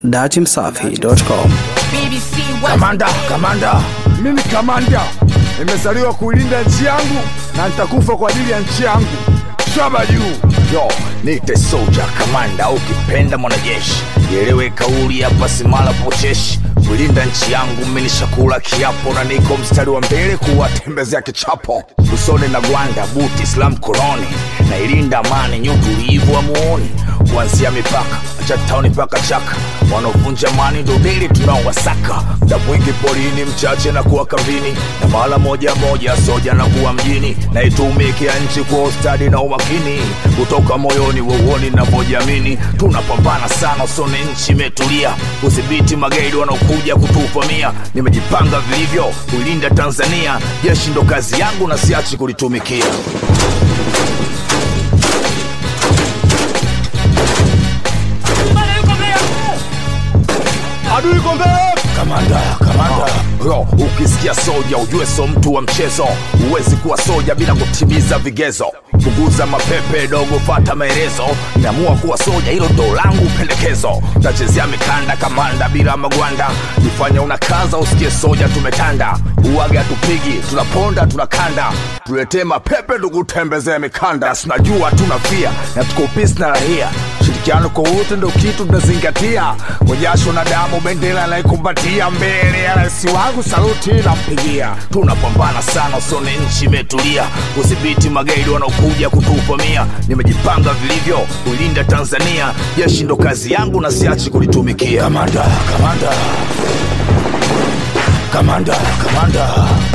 datimsafi.com. Kamanda, kamanda, mimi kamanda, nimezaliwa kuilinda nchi yangu na nitakufa kwa ajili ya nchi yangu. Shaba juu yo, nite soja kamanda, ukipenda mwanajeshi, ielewe kauli hapa, simala pocheshi kuilinda nchi yangu, minishakula kiapo na niko mstari wa mbele kuwatembezea kichapo usoni na gwanda buti Islam koloni na ilinda amani nyutulivu amuoni kuanzia mipaka chatauni mpaka chaka wanaovunja amani ndo deli tunaowasaka muda mwingi porini mchache na kuwa kambini na mara moja moja soja na kuwa mjini na itumikia nchi kwa ustadi na umakini kutoka moyoni weuoni navyojamini tunapambana sana usone nchi imetulia kudhibiti magaidi wanaokuja kutuvamia nimejipanga vilivyo kuilinda tanzania jeshi ndo kazi yangu na siachi kulitumikia adui iko mbele kamanda kamanda yo ukisikia soja ujue so mtu wa mchezo huwezi kuwa soja bila kutimiza vigezo punguza mapepe dogo fata maelezo nimeamua kuwa soja hilo ndo langu pendekezo tachezea mikanda kamanda bila magwanda nifanye unakaza usikie soja tumetanda uwaga tupigi tunaponda tunakanda tuletee mapepe tukutembezee mikanda sinajua tunafia na tuko pisi na rahia ushirikiano kwa wote ndo kitu tunazingatia kwa jasho na damu bendera naikumbatia mbele ya rais wangu saluti nampigia tunapambana sana usone nchi imetulia kudhibiti magaidi wanaokuja kutuvamia nimejipanga vilivyo kuilinda tanzania jeshi ndo kazi yangu na siachi kulitumikia kamanda kamanda kamanda kamanda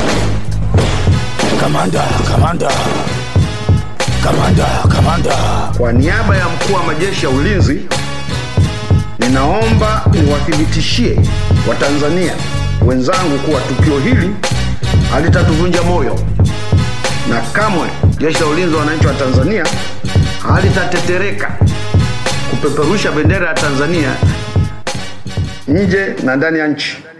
kamanda kamanda kamanda kamanda Kwa niaba ya mkuu wa majeshi ya ulinzi, ninaomba niwathibitishie Watanzania wenzangu kuwa tukio hili halitatuvunja moyo na kamwe jeshi la ulinzi wa wananchi wa Tanzania halitatetereka kupeperusha bendera ya Tanzania nje na ndani ya nchi.